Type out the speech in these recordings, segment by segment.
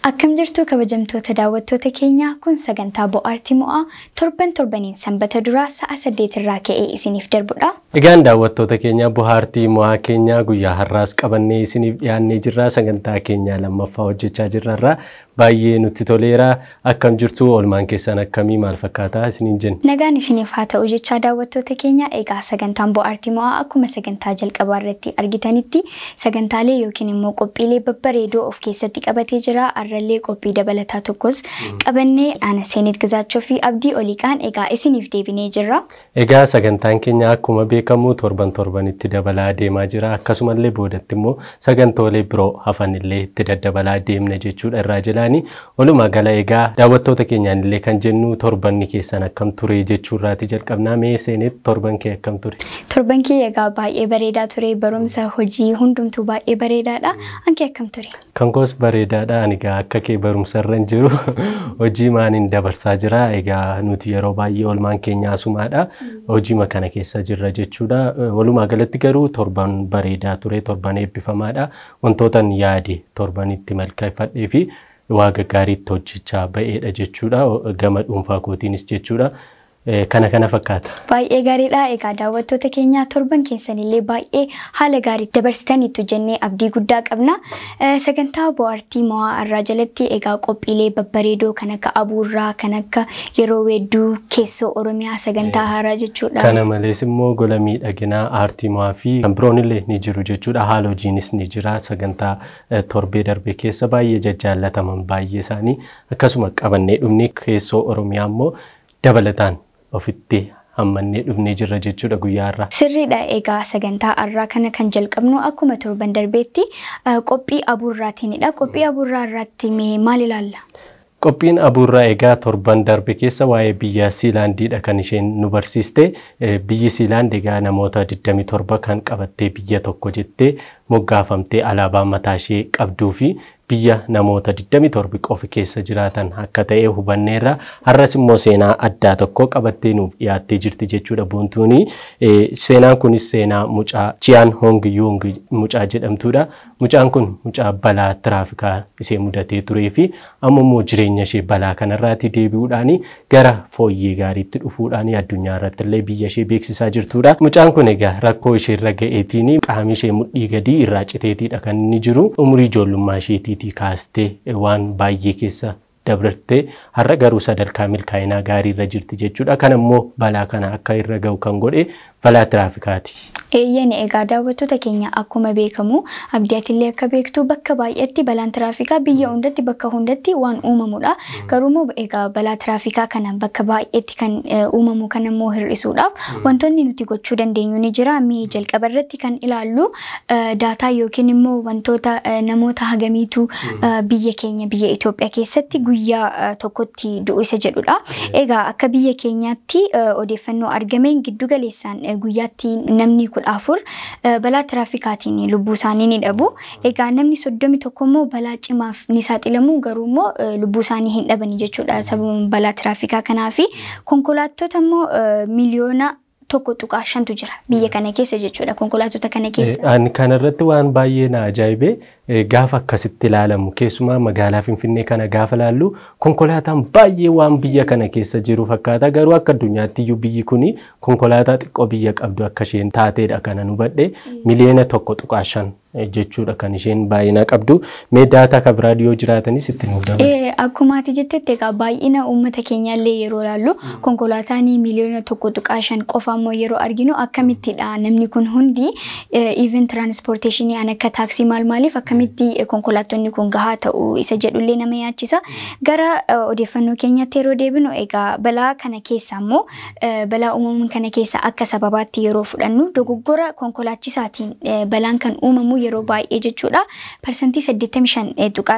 Akkam jirtu kabajamtoota daawwattoota keenyaa kun sagantaa bohaartii mo'aa torban torbaniin sanbata duraa sa'a saddeet irraa ka'ee isiniif darbudha. Egaan daawwattoota keenya bohaartii mo'aa keenyaa guyyaa har'aas qabannee isiniif dhiyaannee jirra sagantaa keenyaa lammaffaa hojjechaa jirrarraa baay'ee nutti toleera akkam jirtu oolmaan keessan akkamii maal fakkaataa isiniin jenna. Nagaan isiniif haa ta'u jechaa daawwattoota keenya egaa sagantaan bohaartii mo'aa akkuma sagantaa jalqabaa irratti argitanitti sagantaalee yookiin immoo qophiilee babbareedoo of keessatti qabatee jira. Har'allee qophii dabalataa tokkos qabannee ana seenet gizaachoo fi abdii oliiqaan egaa isiniif deebinee jirra. Egaa sagantaan keenya akkuma beekamu torban torbanitti dabalaa deemaa jira akkasumallee boodatti immoo sagantoolee biroo hafanillee itti daddabalaa deemna jechuudha irraa jalaani walumaa gala egaa daawwattoota keenyaan illee kan jennu torbanni keessan akkam ture jechuurraati jalqabnaa mee seenet torban kee akkam ture. Torban kee egaa baay'ee bareedaa ture barumsa hojii hundumtuu baay'ee bareedaadha ankee akkam ture. Kan koos bareedaadha ani egaa akka kee barumsa irra hin jiru hojii maaniin dabarsaa jira egaa nuti yeroo baay'ee oolmaan keenya asumaadha hojiima kana keessa jirra jechuudha walumaa galatti garuu torban bareedaa ture torban eebbifamaadha wantootan yaade torban itti milkeeffadhee fi waa gaggaariitti hojjechaa ba'eedha jechuudha gama dhuunfaa kootiinis jechuudha. kana kana fakkaata. Baay'ee gaariidha. Egaa daawwattoota keenya torban keessanillee baay'ee haala gaariitti dabarsitaniitu jennee abdii guddaa qabna. Sagantaa bohaartii mo'aa irraa jalatti egaa qophiilee babbareedoo kan akka abuurraa kan akka yeroo weedduu keessoo Oromiyaa sagantaa haaraa jechuudha. Kana malees immoo gola miidhaginaa aartii mo'aa fi kan biroon illee ni jiru jechuudha. Haala hojiinis ni jira. Sagantaa torbee darbe keessa baay'ee jajjaallataman baay'ee isaanii akkasuma qabannee dhumni keessoo Oromiyaa immoo dabalataan ofitti hammannee dhufnee jirra jechuudha guyyaa har'aa. Sirriidha egaa sagantaa har'aa kana kan jalqabnu akkuma torban darbeetti qophii abuurraatiinidha. Qophii abuurraa irratti maal ilaalla? Qophiin abuurraa egaa torban darbe keessa waa'ee biyya Siilaandiidha kan isheen nu barsiiste. Biyyi Siilaand egaa namoota 27 kan qabattee biyya tokko jettee moggaafamtee alaabaa mataa ishee qabduu fi biyya namoota 27 qofa keessa jiraatan akka ta'e hubanneerra. Har'as immoo seenaa addaa tokko qabattee nuuf dhiyaattee jirti jechuudha boontuuni. Seenaan kunis seenaa mucaa Chiyaan Hong Yung mucaa jedhamtudha. Mucaan kun mucaa balaa tiraafikaa ishee mudatee turee fi amma immoo jireenya ishee balaa kanarraati deebi'uudhaan gara fooyyee gaariitti dhufuudhaan addunyaa irratti illee biyya ishee beeksisaa jirtudha. Mucaan kun egaa rakkoo ishee irra ga'eetiin qaamni ishee mudhii gadii irraa citeetiidha kan inni jiru. Umurii ijoollummaa isheetii isheetii kaastee waan baay'ee keessa dabartee har'a garuu sadarkaa milkaa'inaa gaarii irra jirti jechuudha. Kan immoo balaa kana akka irra ga'u kan godhe balaa tiraafikaati. Eeyyani egaa daawwattoota keenya akkuma beekamu abdiyaatillee akka beektu bakka baay'eetti balaan tiraafikaa biyya hundatti bakka hundatti waan uumamudha. Garuu egaa balaa tiraafikaa kana bakka baay'eetti kan uumamu kan immoo hir'isuudhaaf wantoonni nuti gochuu dandeenyu ni jira. Mee jalqaba irratti kan ilaallu daataa yookiin immoo wantoota namoota hagamiitu biyya keenya biyya Itoophiyaa keessatti guyyaa tokkotti du'u isa jedhudha. Egaa akka biyya keenyaatti odeeffannoo argameen giddu galeessaan guyyaatti namni kudha afur balaa tiraafikaatiin lubbuu isaanii ni dhabu. Egaa namni soddomi tokko immoo balaa cimaaf ni saaxilamu garuu immoo lubbuu isaanii hin dhabani jechuudha sababa balaa tiraafikaa kanaa fi konkolaattota immoo miliyoona tokko tuqaa shantu jira biyya kana keessa jechuudha konkolaattota kana keessa. Ani kanarratti waan baay'ee na ajaa'ibe gaafa akkasitti ilaalamu keessumaa magaalaa Finfinnee kana gaafa ilaallu konkolaataan baay'ee waan biyya kana keessa jiru fakkaata garuu akka addunyaatti iyyuu biyyi kuni konkolaataa xiqqoo biyya qabdu akka isheen taateedha kana nu hubadhe miliyoona tokko tuqaa shan jechuudha kan isheen baay'ina qabdu. Mee daataa kan biraa dhiyoo jiraatanis itti nuuf dabala. Akkuma ati jettetti egaa baay'ina uummata keenyaallee yeroo ilaallu konkolaataan miliyoona tokko tuqaa shan qofa immoo yeroo arginu akkamittidha namni kun hundi even tiraanspoorteeshinii an akka taaksii maal maaliif akkamitti konkolaattonni kun gahaa ta'u isa jedhullee nama yaachisa. Gara odeeffannoo keenyaatti yeroo deebinu egaa balaa kana keessa immoo balaa uumamuun kana keessa akka sababaatti yeroo fudhannu dogoggora konkolaachisaatiin balaan kan uumamu yeroo baay'ee jechuudha. Parsantii 85 tuqaa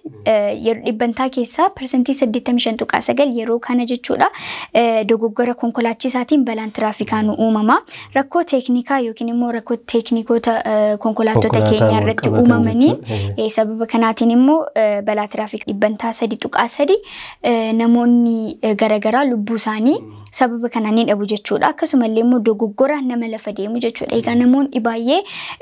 9 dhibbantaa keessaa parsantii 85 tuqaa 9 yeroo kana jechuudha. Dogoggora konkolaachisaatiin balaan tiraafikaa nu uumama. Rakkoo teeknikaa yookiin immoo rakkoo teeknikoota konkolaattota keenya irratti uumamanii sababa kanaatiin immoo balaa tiraafikaa dhibbantaa 3 tuqaa 3 namoonni garaagaraa lubbuu isaanii sababa kanaan ni dhabu jechuudha. Akkasumallee immoo dogoggora nama lafa deemu jechuudha. Egaa namoonni baay'ee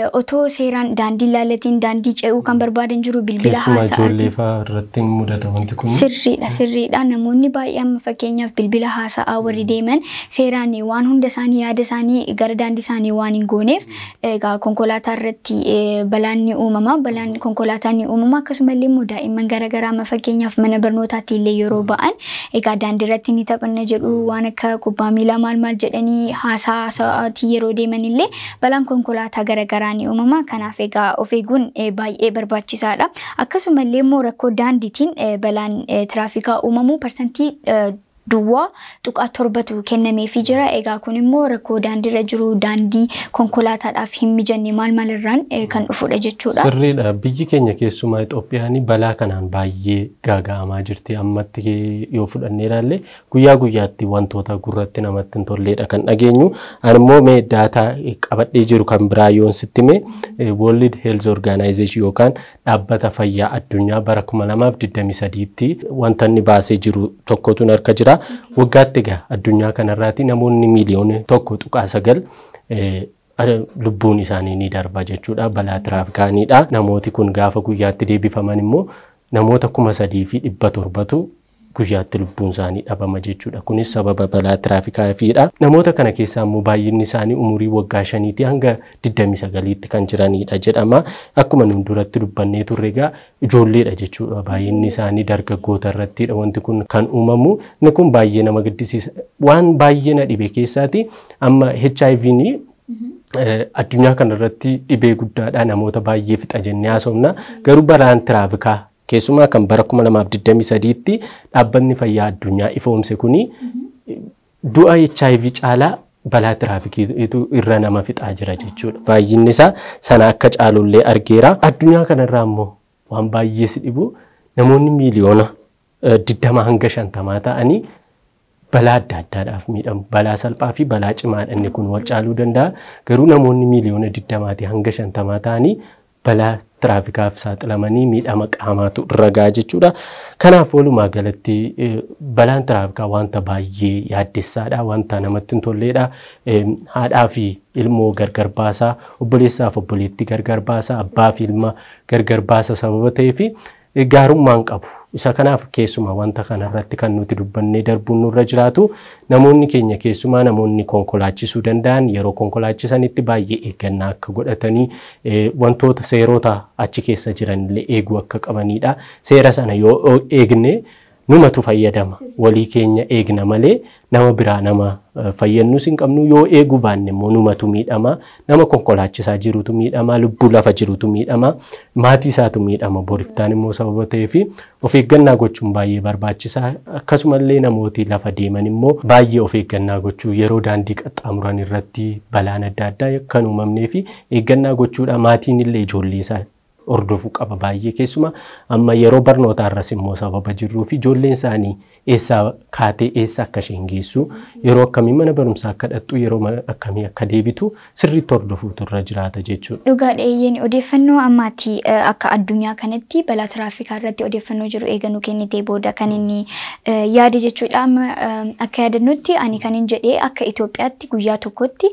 otoo seeraan daandii ilaalatiin daandii ce'uu kan barbaadan jiru bilbila Keessumaa ijoollee haasa'aatiin. fa'aa irratti ni mudata wanti kun. Sirriidha sirriidha namoonni baay'ee amma fakkeenyaaf bilbila haasa'aa warri deeman seeraan waan hunda isaanii yaada isaanii gara daandii isaanii waan hin gooneef egaa konkolaataa irratti eh, balaan ni uumama balaan konkolaataa ni uumama akkasumallee immoo daa'imman garaagaraa amma fakkeenyaaf mana barnootaatti illee yeroo ba'an egaa daandii irratti ni taphanna jedhu waan akka kubbaa miilaa maal maal jedhanii haasaa haasa'aatii yeroo deeman illee balaan konkolaataa garaagaraa ni uumama kanaaf egaa of eeguun eh, baay'ee barbaachisaadha akkasumallee immoo rakkoo daandiitiin eh, balaan eh, tiraafikaa uumamuu parsantii eh, duwwaa tuqaa torbatu kennameefii jira egaa kun immoo rakkoo daandiirra jiru daandii konkolaataadhaaf hin mijanne maal maalirraan eh, kan dhufudha jechuudha. Sirriidha. Biyyi keenya keessumaa Itoophiyaan balaa kanaan baay'ee gaaga'amaa jirti. Ammatti kee- yoo fudhannee ilaalle guyyaa guyyaatti wantoota gurratti namatti hin tolleedha kan dhageenyu. Ani immoo mee daataa qabadhee jiru kan biraa yoon sitti mee World Health Organization yookaan dhaabbata fayyaa addunyaa bara 2023tti wanta inni baasee jiru tokkotu harka jira. Waggaatti egaa addunyaa kanarraati namoonni miiliyoona tokko tuqaa sagal eh, Ara- lubbuun isaanii ni darba jechuudha balaa tiraafikaaniidha namooti kun gaafa guyyaatti deebifaman immoo namoota kuma sadii fi dhibba torbatu guyyaatti lubbuun isaanii dhabama jechuudha kunis sababa balaa tiraafikaafiidha namoota kana keessaa immoo baay'inni isaanii umurii waggaa shaniitii hanga 29tti kan jiranidha jedhama akkuma nun duratti dubbannee turre egaa ijoolleedha jechuudha baay'inni isaanii dargaggoota irrattidha wanti kun kan uumamu inni kun baay'ee nama gaddisiisa waan baay'ee na dhibe keessaati amma HIV'n Eh, addunyaa kanarratti dhibee guddaadha namoota baay'ee fixa jennee haasofna garuu balaan tiraafikaa keessumaa kan bara 2023tti dhaabbanni fayyaa addunyaa ifoomse kuni du'a HIV caalaa balaa tiraafikiitu irra nama fixaa jira jechuudha. Baay'inni isaa sana akka caalullee argeera. Addunyaa kanarraa immoo waan baay'ee si dhibu namoonni miiliyoona eh, 20 hanga 50 ta'anii balaa adda addaadhaaf miidhamu. Balaa salphaa fi balaa cimaadha inni kun wal caaluu danda'a. Garuu namoonni miiliyoona 20 hanga 50 ta'anii balaa tiraafikaaf saaxilamanii miidhama qaamaatu irra gahaa jechuudha. Kanaaf walumaa galatti eh, balaan tiraafikaa wanta baay'ee yaaddessaadha, wanta namatti hin tolleedha. Eh, Haadhaa fi ilmoo gargar baasaa, obboleessaaf obboleettii gargar baasaa, abbaa fi ilma gargar baasa sababa ta'eef gaarummaan qabu. Isa kanaaf keessumaa wanta kanarratti kan nuti dubbannee darbuun nurra jiraatu namoonni keenya keessumaa namoonni konkolaachisuu danda'an yeroo konkolaachisanitti baay'ee eeggannaa akka godhatanii eh, wantoota seerota achi keessa jiranillee eeguu akka qabanidha. Seera sana yoo eegne numatu fayyadama. Walii keenya eegna malee nama biraa nama eh, fayyannus hin qabnu yoo eeguu baanne immoo numatu miidhama. Nama konkolaachisaa jirutu miidhama. Lubbuu lafa jirutu miidhama. Maatii isaatu miidhama. Boriftaan immoo sababa ta'eef of eeggannaa gochuun baay'ee barbaachisaa. Akkasumallee namooti lafa deeman immoo baay'ee of eeggannaa gochuu yeroo daandii qaxxaamuran irratti balaan adda addaa kan uumamnee fi eeggannaa gochuudha. Maatiin illee ijoollee isaa hordofuu qaba baay'ee keessuma amma yeroo barnootaa irras immoo sababa jirruu fi ijoolleen isaanii eessaa kaatee eessa akka isheen geessu yeroo akkamii mana barumsaa akka dhaqxu yeroo ma- akkamii akka deebitu sirriitti hordofuutu irra jiraata jechuudha. Dhugaa dheeyyeen odeeffannoo ammaatti eh, akka addunyaa kanatti balaa tiraafikaa irratti odeeffannoo jiru eeganuu kennitee booda kan inni eh, yaade jechuudha. Amma eh, akka yaadannutti ani kan hin jedhee akka Itoophiyaatti guyyaa tokkotti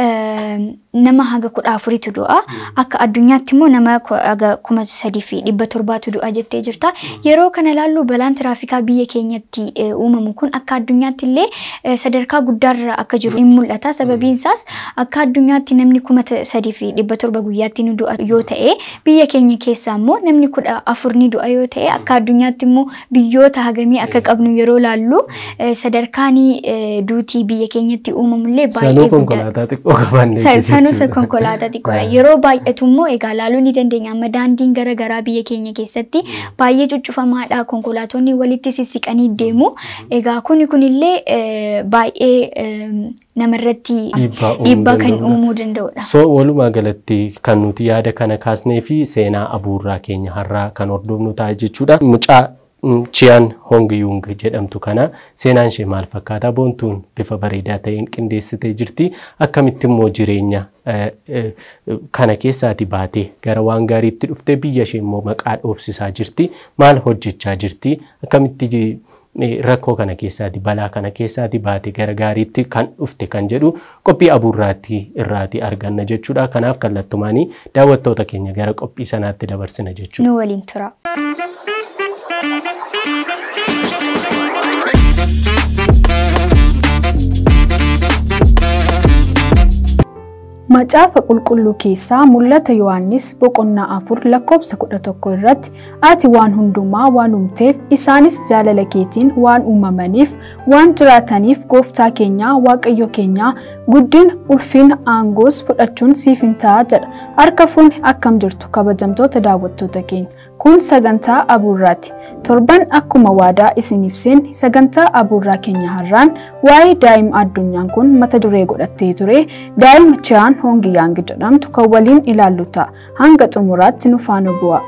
eh, nama haga kudha afuritu du'a. Akka addunyaatti immoo nama ku- haga kuma sadii fi dhibba torbaatu du'a jettee jirta. Yeroo kana ilaallu balaan tiraafikaa biyya keenyatti eh, uumamu kun akka addunyaatti illee eh, sadarkaa guddaarra akka jiru hin mul'ata. Sababiin isaas akka addunyaatti namni kuma ta- sadii fi dhibba torba guyyaatti ni du'a yoo ta'e biyya keenya keessaa immoo namni kudha afur ni du'a yoo ta'e akka addunyaatti immoo biyyoota hagamii akka qabnu yeroo laallu eh, sadarkaan eh, duutii biyya keenyatti uumamullee baay'ee Sanuu guddaadha. konkolaataa xiqqoo qabaannee Sa- Sanuu jechuudha. konkolaataa xiqqoodha. Yeroo baay'atu immoo egaa laaluu ni dandeenya. Amma daandiin gara garaa biyya keenya keessatti baay'ee cuccufamaadha. Konkolaatonni walitti sissiqanii deemu. Egaa kuni kunillee eh, baay'ee em, namarratti Dhiibbaa uumuu dhiibbaa kan danda'udha. uumuu danda'udha. So walumaa galatti kan nuti yaada kana kaasnee fi seenaa abuurraa keenya har'aa kan hordofnu ta'a jechuudha. Mucaa mm, Chiyaan Hong Yung jedhamtu kana seenaan ishee maal fakkaata? Boontuun bifa bareedaa ta'een qindeessitee jirti. Akkamitti immoo jireenya eh, eh, kana keessaati baatee gara waan gaariitti dhuftee biyya ishee immoo maqaa dhoofsisaa jirti. Maal hojjechaa jirti? Akkamitti ji- rakkoo kana keessaati balaa kana keessaati baate gara gaariitti kan dhufte kan jedhu qophii abuurraatti irraati arganna jechuudha. Kanaaf kallattumaanii daawwattoota keenya gara qophii sanaatti dabarsina jechuudha. Nu waliin tura. Macaafa qulqulluu keessaa mul'ata Yohaannis boqonnaa afur lakkoobsa kudha tokko irratti ati waan hundumaa waan uumteef isaanis jaalala keetiin waan uumamaniif waan jiraataniif gooftaa keenya waaqayyo keenya guddina ulfina aangoos fudhachuun siif hin ta'a jedha. Harka fuunni akkam jirtu kabajamtoota daawwattoota keenya. Kun sagantaa abuurraati. Torban akkuma waadaa isiniif seenne sagantaa abuurraa keenya har'aan waa'ee daa'ima addunyaan kun mata duree godhattee ture daa'ima Chiyaan Hoongiyaang jedhamtu kan waliin ilaallu ta'a. Hanga xumuraatti nu faana bu'a.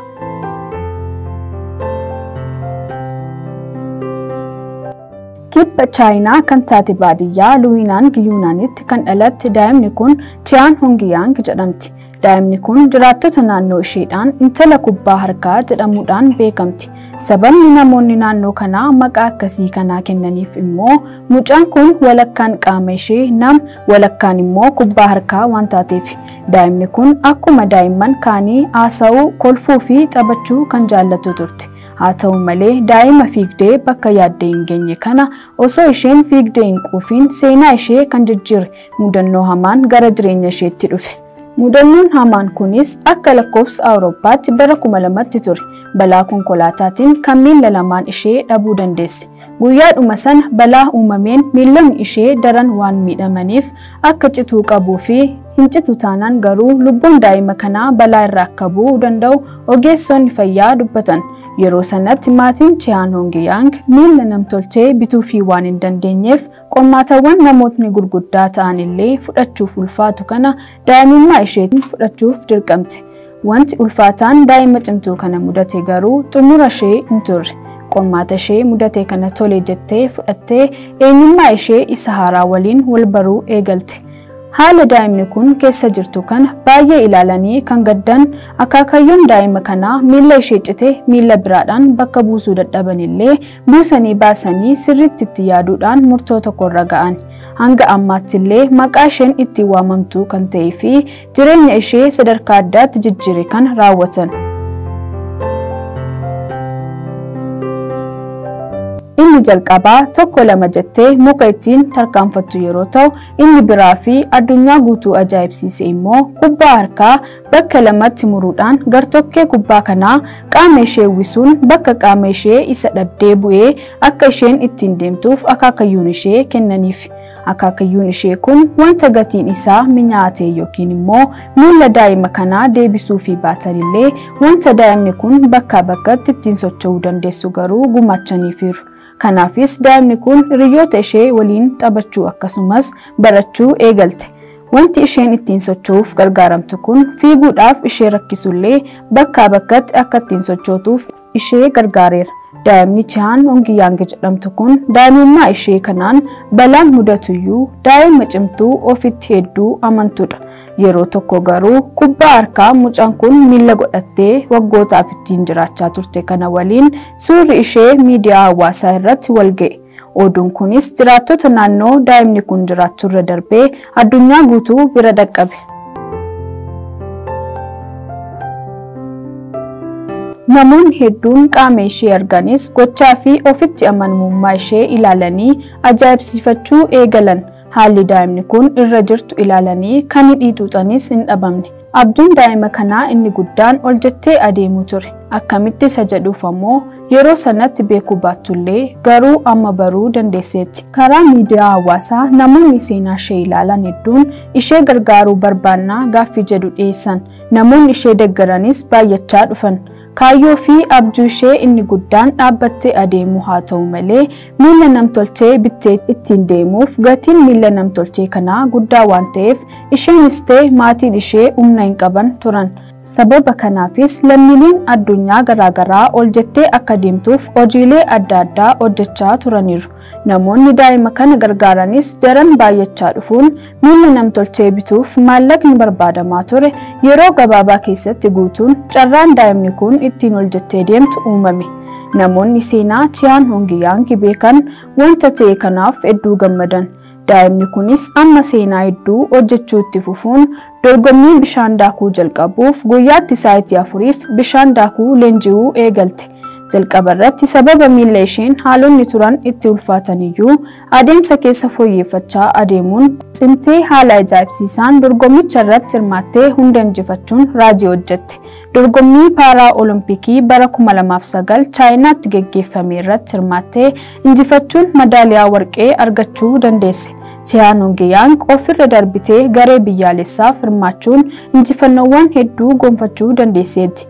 Kibba Chaayinaa kan taate baadiyyaa Luwiinaan Giyuunaanitti kan dhalatte daa'imni kun Chiyaan Hoongiyaang jedhamti. Daa'imni kun jiraattota naannoo isheedhaan intala kubbaa harkaa jedhamuudhaan beekamti. Sababni namoonni naannoo kanaa maqaa akkasii kanaa kennaniif immoo mucaan kun walakkaan qaama ishee nama walakkaan immoo kubbaa harkaa waan taateef. Daa'imni kun akkuma daa'imman kaanii haasa'uu, kolfuu fi taphachuu kan jaallatu turte. Haa ta'u malee daa'ima fiigdee bakka yaaddee hin geenye kana osoo isheen fiigdee hin quufiin seenaa ishee kan jijjiire mudannoo hamaan gara jireenya isheetti dhufe. Mudannoon hamaan kunis akka lakkoofsa Awurooppaatti bara kuma lamatti ture. Balaa konkolaataatiin kan miilla lamaan ishee dhabuu dandeesse. Guyyaadhuma sana balaa uumameen miillonni ishee daran waan miidhamaniif akka cituu qabuu fi hin citu taanaan garuu lubbuun daa'ima kanaa balaa irraa akka bu'uu danda'u ogeessonni fayyaa dubbatan. Yeroo sanatti maatiin Chiyaan Hoongiyaang miilla namtolchee bituu fi waan hin dandeenyeef qormaatawwan namootni gurguddaa ta'an illee fudhachuuf ulfaatu kana daa'imummaa isheetiin fudhachuuf dirqamte. Wanti ulfaataan daa'ima cimtuu kana mudate garuu xumura ishee hin turre. Qormaata ishee mudate kana tole jettee fudhattee eenyummaa ishee isa haaraa waliin wal baruu eegalte. Haala daa'imni kun keessa jirtu kana baay'ee ilaalanii kan gaddan akaakayyoon daa'ima kanaa miilla ishee cite miilla biraadhaan bakka buusuu dadhaban illee buusanii baasanii sirriitti itti yaaduudhaan murtoo tokkorra ga'an. Hanga ammaatti illee maqaa isheen ittiin waamamtu kan ta'ee fi jireenya ishee sadarkaa addaatti jijjiire kan raawwatan. Inni jalqabaa tokko lama jettee muka ittiin tarkaanfattu yeroo ta'u, inni biraa fi addunyaa guutuu ajaa'ibsiise immoo kubbaa harkaa bakka lamatti muruudhaan gartokkee kubbaa kanaa qaama ishee uwwisuun bakka qaama ishee isa dhabdee bu'ee akka isheen ittiin deemtuuf akaakayyuun ishee kennaniif. Akaakayyuun ishee kun wanta gatiin isaa minyaa'aa ta'e yookiin immoo miilla daa'ima kanaa deebisuu fi baatan illee wanta daa'imni kun bakkaa bakkatti ittiin socho'uu dandeessu garuu gumaachaniifiiru. Kanaafis daa'imni kun hiriyoota ishee waliin taphachuu akkasumas barachuu eegalte. Wanti isheen ittiin socho'uuf gargaaramtu kun fiiguudhaaf ishee rakkisullee bakkaa bakkatti akka ittiin sochootuuf ishee gargaareera. Daa'imni Chiyaan Hoongiyaang jedhamtu kun daa'imummaa ishee kanaan balaan mudatuyyuu daa'ima cimtuu ofitti hedduu amantudha. Yeroo tokko garuu kubbaa harkaa mucaan kun miilla godhattee waggootaaf ittiin jiraachaa turte kana waliin suurri ishee miidiyaa hawaasaa irratti wal ga'e. Oduun kunis jiraattota naannoo daa'imni kun jiraattu irra darbee addunyaa guutuu bira dhaqqabe. Namoonni hedduun qaama ishee arganis gochaa fi ofitti amanamummaa ishee ilaalanii ajaa'ibsiifachuu eegalan. Haalli daa'imni kun irra jirtu ilaalanii kan hidhii xuuxanis hin dhabamne. Abjuun daa'ima kanaa inni guddaan ol jettee adeemuu ture. Akkamitti isa jedhuuf ammoo yeroo sanatti beekuu baattullee garuu amma baruu dandeesseetti. Karaa miidiyaa hawaasaa namoonni seenaa ishee ilaalan hedduun ishee gargaaruu barbaannaa gaaffii jedhu dhiyeessan. Namoonni ishee deeggaranis baay'achaa dhufan. Kaayyoo fi abjuu ishee inni guddaan dhaabbattee adeemuu haa ta'u malee miilla namtolchee bittee ittiin deemuuf gatiin miilla namtolchee kanaa guddaa waan ta'eef isheenis ta'e maatiin ishee humna hin qaban turan. Sababa kanaafis lammiileen addunyaa garaagaraa ol jettee akka deemtuuf hojiilee adda addaa hojjechaa turaniiru. Namoonni daa'ima kana gargaaranis daran baay'achaa dhufuun miilla namtolchee bituuf maallaqni barbaadamaa ture yeroo gabaabaa keessatti guutuun carraan daa'imni kun ittiin ol jettee deemtu uumame. Namoonni seenaa Chiyaan Hongiyaan beekan wanta ta'e kanaaf hedduu gammadan. Daa'imni kunis amma seenaa hedduu hojjechuu itti fufuun dorgommii bishaan daakuu jalqabuuf guyyaatti sa'aatii afuriif bishaan daakuu leenji'uu eegalte. Jalqaba irratti sababa miila isheen haalonni turan itti ulfaatan iyyuu adeemsa keessa fooyyeffachaa adeemuun cimtee haala ajaa'ibsiisaan dorgommicha irratti hirmaattee hunda injifachuun raajii hojjette. Dorgommii paaraa olompikii bara 2009 chaayinaatti geggeeffame irratti hirmaattee injifachuun madaaliyaa warqee argachuu dandeesse. Chiyaan Hongiyaan ofirra darbitee garee biyyaalessaaf hirmaachuun injifannoowwan hedduu gonfachuu dandeesseetti.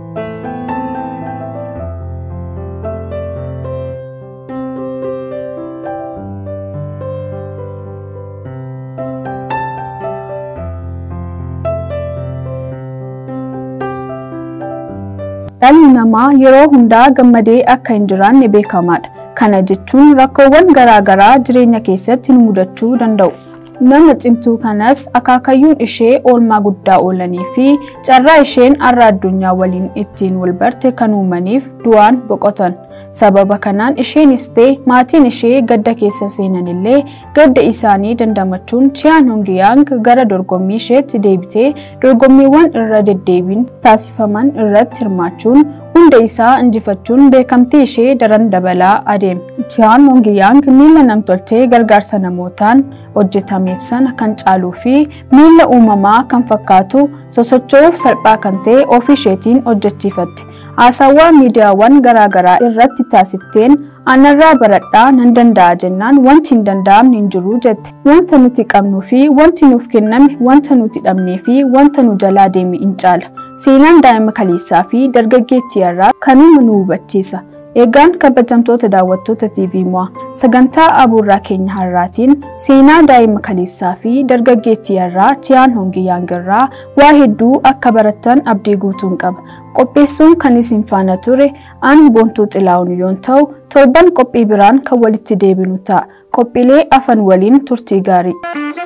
Dhalli namaa yeroo hundaa gammadee akka hin jiraanne beekamaadha. Kana jechuun rakkoowwan garaagaraa jireenya keessatti nu mudachuu danda'u. Nama cimtuu kanas akaakayyuun ishee oolmaa guddaa oolanii fi carraa isheen har'a addunyaa waliin ittiin wal barte kan uumaniif du'aan boqotan. Sababa kanaan isheenis ta'e maatiin ishee gadda keessa seenan illee gadda isaanii dandamachuun Chiyaan Hongiyaan gara dorgommii isheetti deebitee dorgommiiwwan irra deddeebiin taasifaman irratti hirmaachuun hunda isaa injifachuun beekamtii ishee daran dabalaa adeeme. Chiyaan Hongiyaan miila namtolchee gargaarsa namootaan hojjetameef sana kan caaluu fi miila uumamaa kan fakkaatu sosocho'uuf salphaa kan ta'e ofii isheetiin hojjechiifatte. Haasawaa miidiyaawwan garaagaraa irratti taasifteen anarraa baradhaa nan danda'a jennaan wanti hin danda'amne hin jiru jette. Wanta nuti qabnuu fi wanti nuuf kenname wanta nuti dhabnee fi wanta nu jalaa deeme hin caala. Seenaan daa'ima kaleessaa fi dargaggeettii irraa kanuma nu hubachiisa. Eegaan kabajamtoota daawwattoota TV mo'a sagantaa abuurraa keenya har'aatiin seenaa daa'ima kaleessaa fi dargaggeettii irraa Chiyaan Hongiyaan irraa waa hedduu akka barattan abdii guutuun qaba. Qopheessuun kan isin faana ture aan boontuu xilaa'uun yoon ta'u torban qophii biraan kan walitti deebinu ta'a. Qophiilee afan waliin turtii gaarii.